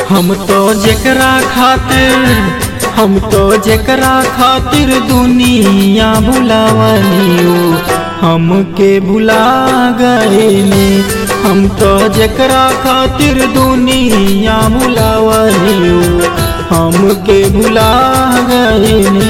हम तो जेकरा खातिर हम तो जेकरा खातिर दुनिया भुलावनियो हमके भुला गए ने हम तो जेकरा खातिर दुनिया भुलावनियो हमके भुला गए ने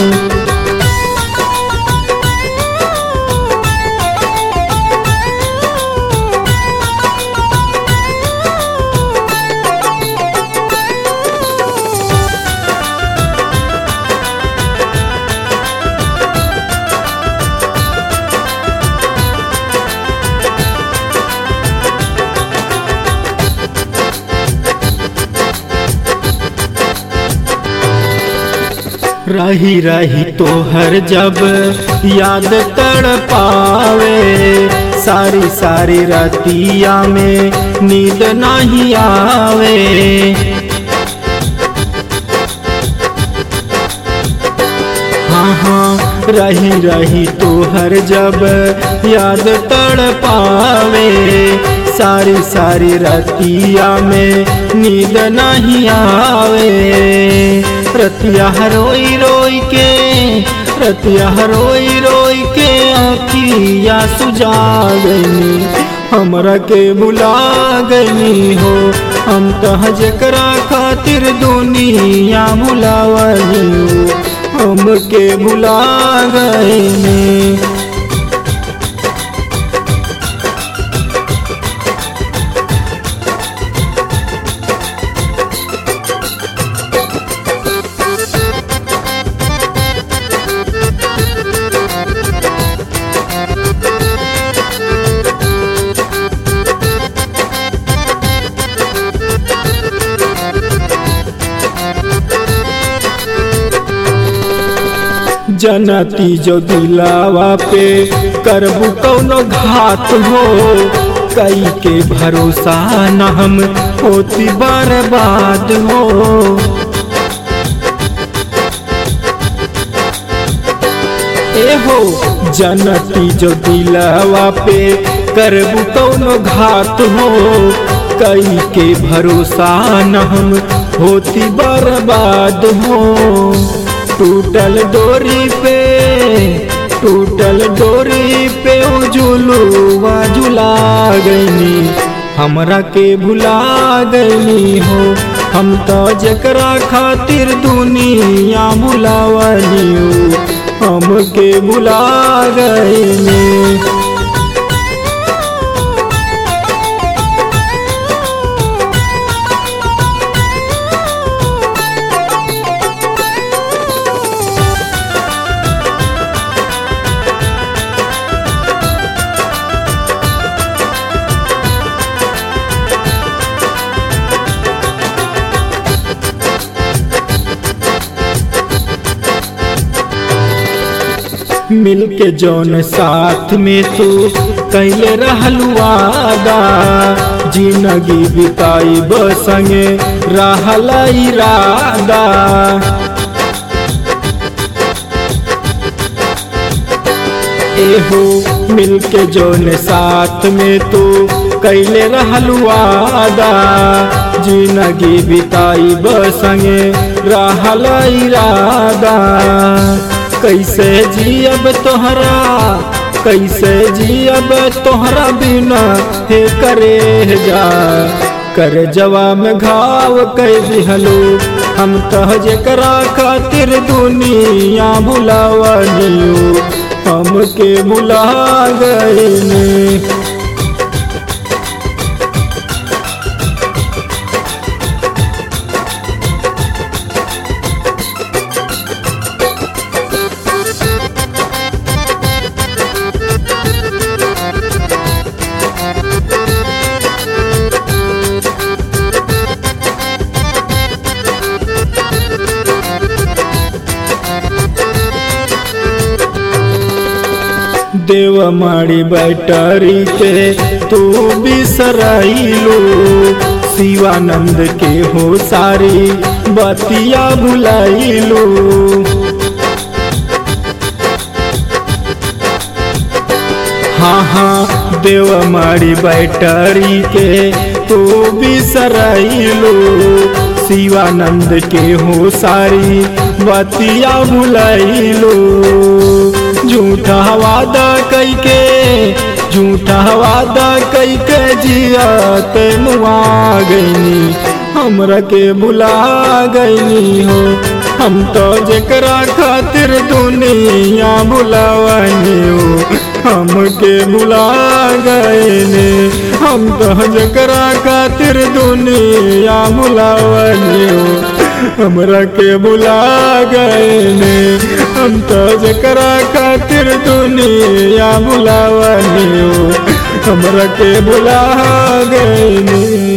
रही रही तो हर जब याद तड़ पावे सारी सारी रातिया में नींद नहीं आवे हाँ हाँ रही रही तो हर जब याद तड़ पावे सारी सारी रतिया में नींद नहीं आवे रतिया रोई रोई के रतिया रोई रोई के आखिया सुजा गई हमरा के बुला गई हो हम तह जकरा खातिर दुनिया बुलावली हो हमके बुला गए ने जनती जो दिलावा पे करबू कौनो घात हो कई के भरोसा न हम होती बर्बाद हो ए हो जनती जो दिलावा पे करबू कौनो घात हो कई के भरोसा न हम होती बर्बाद हो टूटल डोरी पे टूटल डोरी पे झुलुआ झुला गईनी हमरा के भुला गईनी हो हम तो जकरा खातिर दुनिया भुलावली हो हमके भुला गईनी मिल के जौन साथ में तू कैले रहलू वादा जिंदगी बिताई बसंगे रहल इरादा एहो मिल के जौन साथ में तू कैले रहलू वादा जिंदगी बिताई बसंगे रहल इरादा कैसे जियब तोहरा कैसे जियब तोहरा बिना हे करे जा कर जवा में घाव कह दिहलो हम तह जकरा खातिर दुनिया भुलावलियो हमके भुला गए देव माड़ी बैटरी के तू बिसराइलो शिवानंद के हो सारी बतिया भुलाइलो हाँ हाँ देव माड़ी बैटरी के तो बिसरैलो शिवानंद के हो सारी बतिया भुलैलो झूठा वादा कई के झूठा वादा कई के जियत मुआ गईनी हमरा के भुला गईनी हो हम तो जकरा खातिर दुनिया भुलावनी हो हमके भुला गईनी हम तो जकरा खातिर दुनिया भुलावनी हो हमरा के भुला गईनी हम तो जकरा खातिर दुनिया भुलावनी हो हमरा के भुला गईनी